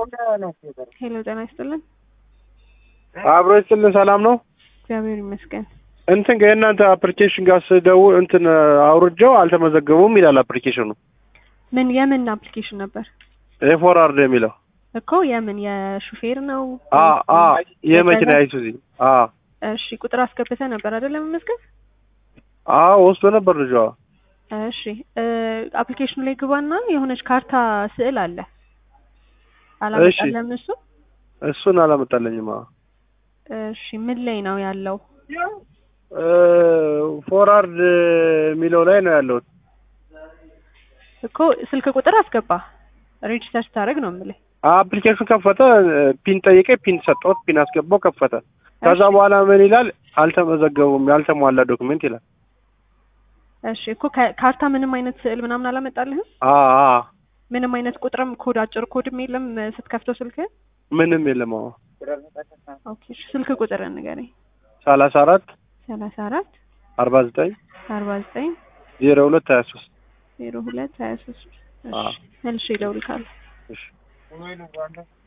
ሄሎ ጤና ይስጥልን። አብሮ ይስጥልን። ሰላም ነው። እግዚአብሔር ይመስገን። እንትን የእናንተ አፕሊኬሽን ጋር ስደውል እንትን አውርጀው አልተመዘገቡም ይላል አፕሊኬሽኑ። ምን የምን አፕሊኬሽን ነበር ኤፎራርድ የሚለው እኮ? የምን የሹፌር ነው? አ አ የመኪና አይሱዚ አ እሺ ቁጥር አስገብተህ ነበር አይደለም መመዝገብ? አ ወስዶ ነበር ልጇ። እሺ አፕሊኬሽኑ ላይ ግባና የሆነች ካርታ ስዕል አለ አላመጣለም እሱ እሱን አላመጣለኝም። አ እሺ ምን ላይ ነው ያለው? ፎራርድ የሚለው ላይ ነው ያለው እኮ ስልክ ቁጥር አስገባ ሬጅስተር ስታደርግ ነው የምልህ። አፕሊኬሽን ከፈተ፣ ፒን ጠየቀ፣ ፒን ሰጠሁት፣ ፒን አስገባው፣ ከፈተ። ከዛ በኋላ ምን ይላል? አልተመዘገቡም፣ ያልተሟላ ዶክመንት ይላል። እሺ እኮ ካርታ ምንም አይነት ስዕል ምናምን አላመጣልህም? አ አ ምንም አይነት ቁጥርም ኮድ አጭር ኮድም የለም ስትከፍተው ስልክ? ምንም የለም። አዎ ኦኬ እሺ ስልክ ቁጥር ንገረኝ። ሰላሳ አራት ሰላሳ አራት አርባ ዘጠኝ አርባ ዘጠኝ ዜሮ ሁለት ሀያ ሶስት ዜሮ ሁለት ሀያ ሶስት አዎ። መልሼ እደውልልሃለሁ። እሺ